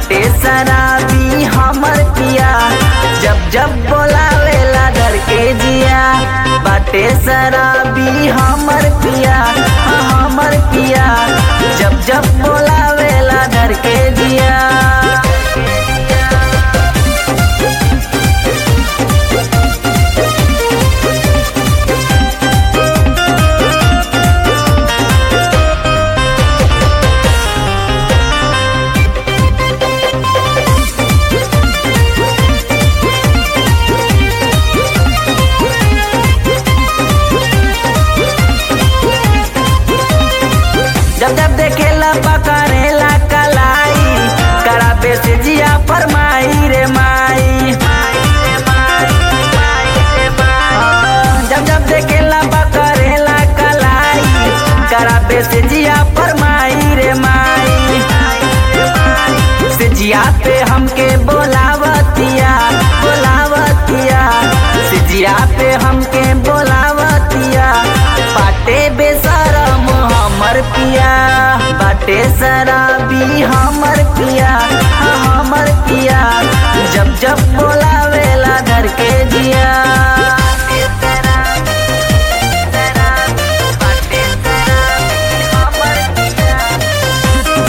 बाटे शराबी हमर पिया जब जब बोलावेला डर के जिया बाटे शराबी हमर पिया हाँ, हमर पिया जब जब बोलावेला डर के जिया जब जब देखेला पकड़ेला कलाई कराबे से जिया फरमाई रे माई जब जब देखेला पकड़ेला कलाई कराबे से जिया फरमाई रे माई से जिया पे हमके बोलावतिया बोलावतिया से जिया पे हमके बोलावतिया बाटे बेसरम हमर पिया बाटे शराबी हमर पिया हाँ, हमर पिया जब जब बोलावेला घर के जिया बाटे शराबी हमर पिया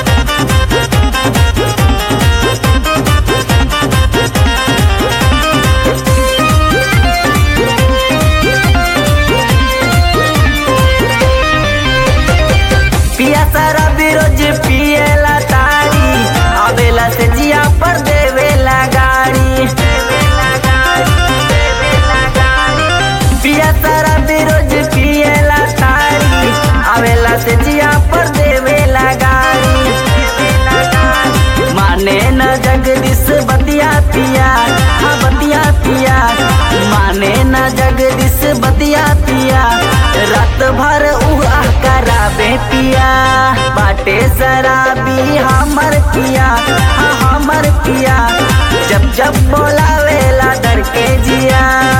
पिया सारा बिरोज पिएला तारी आवेला से जिया पर देवेला गाड़ी पिया सारा बिरोज पिएला तारी आवेला से जिया पर देवेला गाड़ी माने न जगदीश बतिया पिया हाँ बतिया पिया माने न जगदीश बतिया पिया रात भर उहा कराबे पिया बाटे शराबी हमर पिया हाँ हमर पिया जब जब बोलावेला डर के जिया